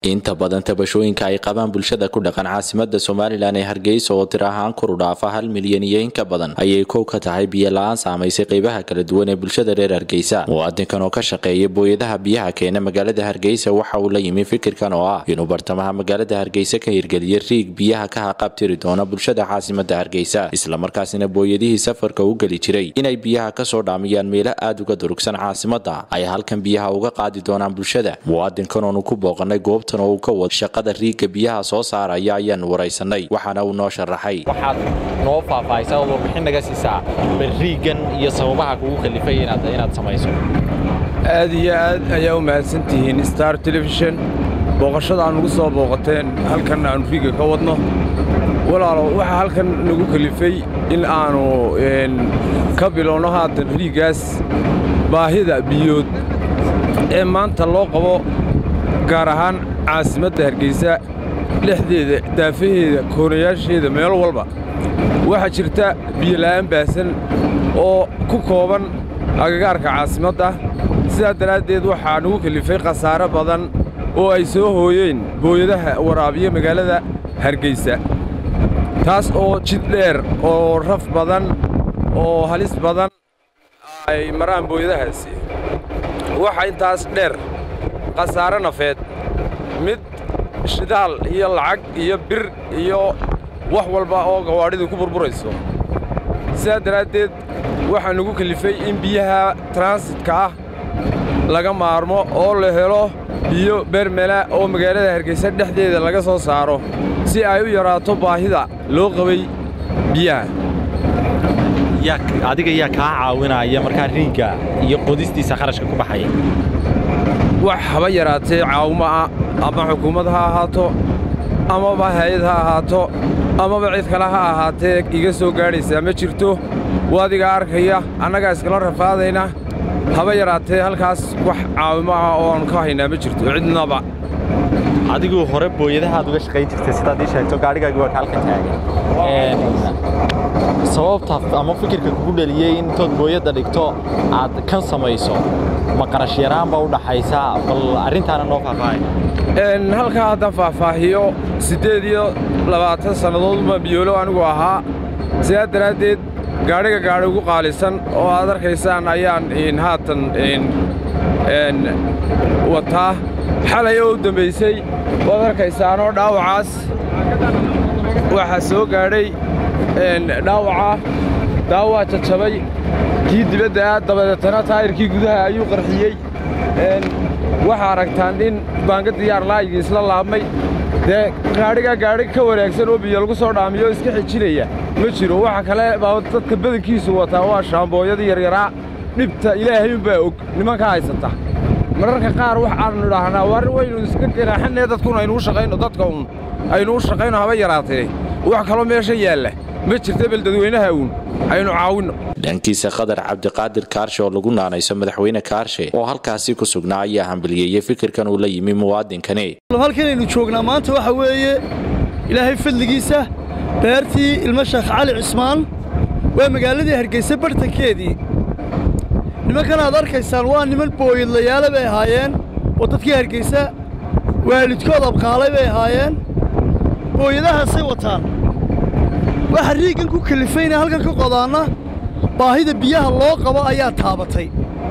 inta badan tabashooyinka ay qabaan bulshada ku dhaqan caasimada somalilan ee hargeysa oo tir ahaan kor u dhaafa hal milyan iyo in ka badan ayay kow ka tahay biyo la-aan saamaysay qeybaha kala duwan ee bulshada reer hargeysa muwaadinkan oo ka shaqeeya booyadaha biyaha keena magaalada hargeysa waxa uu la yimi fikirkan oo ah inuu bartamaha magaalada hargeysa ka hirgeliya riig biyaha ka haqabtiri doona bulshada caasimada hargeysa islamarkaasina booyadihii safarka u geli jiray inay biyaha kasoo dhaamiyaan meelo aada uga durugsan caasimada ay halkan biyaha uga qaadi doonaan bulshada muwaadinkan oonu ku booqanay goobtan oo uu ka wad shaqada riigga biyaha soo saaraya ayaan waraysanay waxaana uu noo sharaxay waxaad noo faahfaahisaa oo warbixin naga siisaa bal riiggan iyo sababaha kugu kalifay inaad inaad samayso aad iyo aad ayaa u mahadsantihiin star telefishon booqashada aan nugu soo booqateen halkan aannu riigga ka wadno walaalo waxaa halkan nagu kalifay in aannu ka bilowno haatan riiggaas baahida biyood ee maanta loo qabo gaar ahaan caasimadda hargeysa dhexdeeda daafaheeda koonayaasheeda meel walba waxaa jirta biyola'aan baahsan oo ku kooban agagaarka caasimadda sidaa daraaddeed waxaa nagu kelifay khasaare badan oo ay soo hooyeen booyadaha waraabiya magaalada hargeysa taas oo jid dheer oo raf badan oo halis badan ay maraan booyadahaasi waxaa intaas dheer khasaare nafeed mid shidaal iyo lacag iyo bir iyo wax walba oo gawaadhidu ku burburayso sidaa daraaddeed waxaa nagu kelifay in biyaha transitka ah laga maarmo oo la helo biyo bermela oo magaalada hargeysa dhexdeeda laga soo saaro si ay u yaraato baahida loo qabay biyaha adiga yaa kaa caawinaya markaa riigga iyo qodistiisa kharashka ku baxaya wax haba yaraatee caawimo ah ama xukuumad ha ahaato amaba hay-ad ha ahaato amaba cid kale ha ahaatee iga soo gaadhaysaa ma jirto waadigaa arkaya annagaa iskala rafaadayna haba yaraatee halkaas wax caawimo ah oo aannu ka haynaa ma jirto cidnaba adiguu hore booyadahaad uga shaqayn jirtay sidaad ii sheegto gaadhigaagi waa kaalka taagan sababta ama fikirka kugu dheliyey in intood booyadda dhigto aad kan samayso ma qarash yaraanba u dhaxaysaa bal arrintaana noo faahfaahay halkaa haddaan faahfaahiyo siddeed iyo labaatan sannadooduma biyoolo anigu ahaa sidaa daraaddeed gaadhiga gaadhi ugu qaalisan oo aad arkaysaan ayaan haatan wataa xalay oo u dambaysay waad arkaysaanoo dhaawacaas waxaa soo gaadhay dhaawaca daawaa jajabay kii dibadda ah dabadeetana taayirkii gudaha ayuu qarxiyey waxaa aragtaan in baanga diyaar laayigii isla laabmay dee gaadhigaa gaadhi ka wanaagsan oo biyo lagu soo dhaamiyo iska xijinaya ma jiro waxa kale baa dadka badankiisu wataa waa shaambooyadii yaryaraa dhibta ilaahay unbaa og nimanka haysata mararka qaar wax aannu idhaahnaa war waynu iska ganaaxanee dadkun aynuu shaqayno dadka uun aynuu shaqayno haba yaraatee wax kaloo meesha yaalla ma jirta bel dadweynaha uun aynu caawinno dhankiisa khadar cabdiqaadir kaarshe oo lagu naanayso madaxweyne kaarshe oo halkaasi ku sugnaa ayaa hambaliyeeyey fikirkan uu la yimi muwaadinkani halkanaynu joognaa maanta waxa weeye ilaahay fadligiisa beertii ilmo sheekh cali cismaan waa magaaladii hargeysa bartankeedii nimankan aad arkaysaan waa niman booyadlayaale bay ahaayeen oo dadkii hargeysa waalidkood abqaalay bay ahaayeen booyadahaasay wataan waxa riiggan ku kalifayna halkan ka qodaanna baahida biyaha loo qabo ayaa taabatay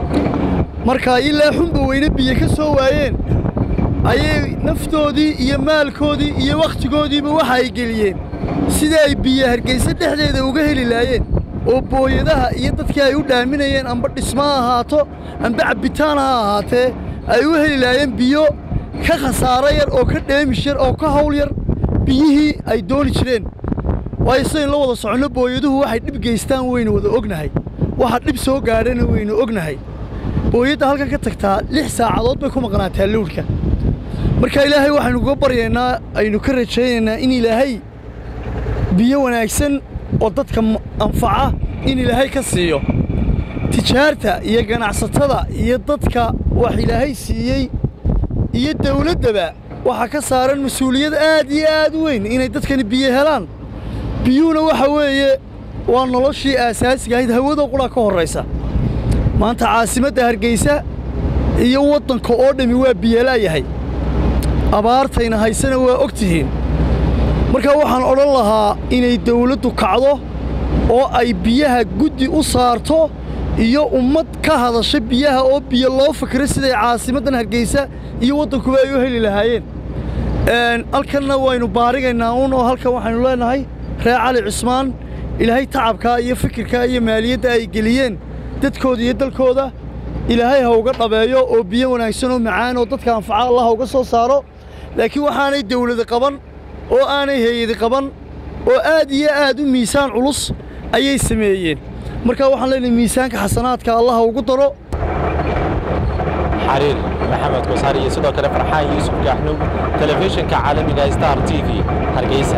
markaa ilaa xunba weyne biyo ka soo waayeen ayay naftoodii iyo maalkoodii iyo wakhtigoodiiba waxa ay geliyeen sida ay biyo hargayse dhexdeeda uga heli laayeen oo booyadaha iyo dadkii ay u dhaaminayeen amba dhismo ha ahaato amba cabbitaan ha ahaatee ay u heli laayeen biyo ka khasaaro yar oo ka dheemish yar oo ka hawl yar biyihii ay dooni jireen waayo sidayn la wada soconno booyaduhu waxay dhib geystaan waynu wada ognahay waxa dhib soo gaadhana waynu ognahay booyadda halkan ka tagtaa lix saacadood bay ku maqnaataa lowdhka marka ilaahay waxaynu uga baryaynaa aynu ka rajaynaynaa in ilaahay biyo wanaagsan oo dadka anfaca in ilaahay ka siiyo tijaarta iyo ganacsatada iyo dadka wax ilaahay siiyey iyo dawladdaba waxaa ka saaran mas-uuliyad aad iyo aad u weyn inay dadkani biyo helaan biyuhuna waxa weeye waa noloshii aasaasiga ahayd hawada qura ka horraysa maanta caasimadda hargeysa iyo waddanka oo dhammi waa biyolaayahay abaartayna haysana waa og tihiin marka waxaan odhan lahaa inay dawladdu kacdo oo ay biyaha guddi u saarto iyo ummad ka hadasha biyaha oo biyo loo fikiro siday caasimaddan hargeysa iyo waddankuba ay u heli lahaayeen halkanna waynu baarigaynaa uun oo halkan waxaynu leenahay reer cali cismaan ilaahay tacabkaa iyo fikirkaa iyo maaliyadda ay geliyeen dadkooda iyo dalkooda ilaahay ha uga dhabeeyo oo biyo wanaagsan oo macaan oo dadka anfaca allah ha uga soo saaro laakiin waxaanay dawladi qaban oo aanay hay-adi qaban oo aad iyo aad u miisaan culus ayay sameeyeen marka waxaan leenahay miisaanka xasanaadka allah ha ugu daro xariir maxamed kosaar iyo sidoo kale farxaan yuusuf gaaxnug telefishinka caalamiga star t v hargeysa